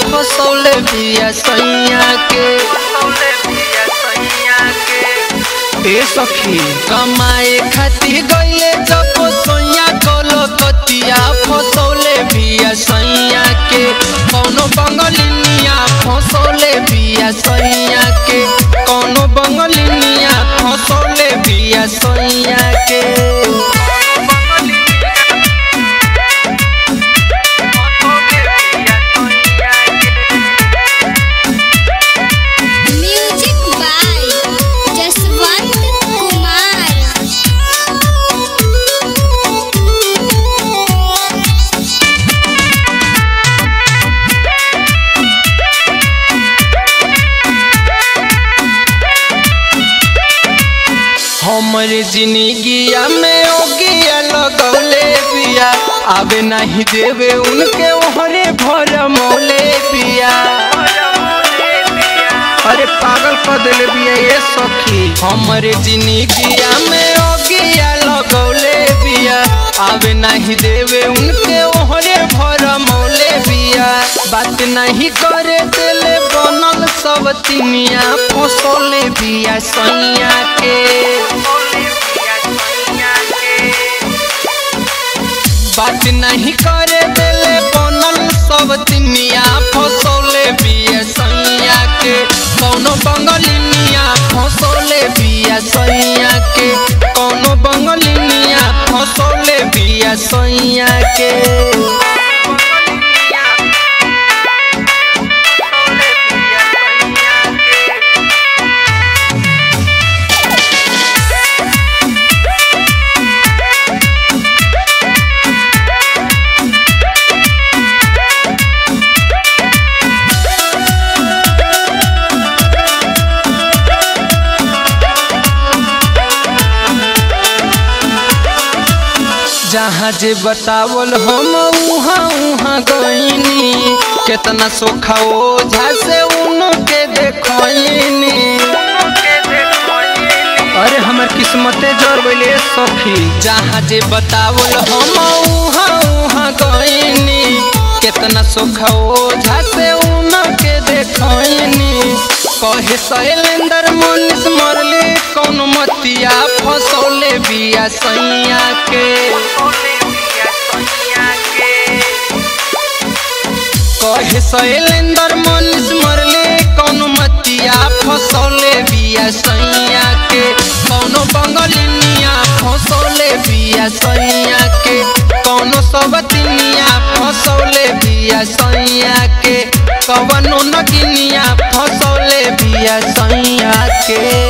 फसौले बिया सैया के ए सखी कमाए खातिर गईले जब सोया कलो कतिया फसौले बिया सैया के कौनो बंगलिनिया फसौले बिया सैया के कौनो बंगलिनिया फसौले बिया सैया के म्यूजिक बाय जसवंत कुमार हमरे जिंदगिया में ओगिया लगौले बिया आवे नहीं देवे उनके ओहरे भर मौले बिया अरे पागल कर देले बिया ये सखी हमरे जिंदगिया में ओगिया लगौले बिया आवे नहीं देवे उनके ओहरे भर मौले बिया बात नहीं करे दिले बनल सब तिनिया फसौले बिया सैया के बात नहीं करे दिले बनल सब तिनिया फसौले बिया सैया के कौनो बंगलिनिया फसौले बिया सैया के कौनो बंगलिनिया फसौले बिया सैया के जहाँ जे बतावल हम उहाँ उहाँ गईनी केतना सोखा ओझा से उनके देखनी अरे हमर किस्मते जर गइले सखी जहाँ जे बतावल हम उहाँ उहाँ गईनी केतना सोखा ओझा से उनके देखनी कहे शैलेंद्र मनीष मरले कौन मतिया फसौले बिया सैया के कहे शैलेंद्र मनीष मरले कौन मतिया फसौले बिया सैया के कौनो बंगलिनिया फसौले बिया सैया के कौनो सबतिनिया फसौले बिया सैया के कवनो नगिनिया फसौले बिया सैया के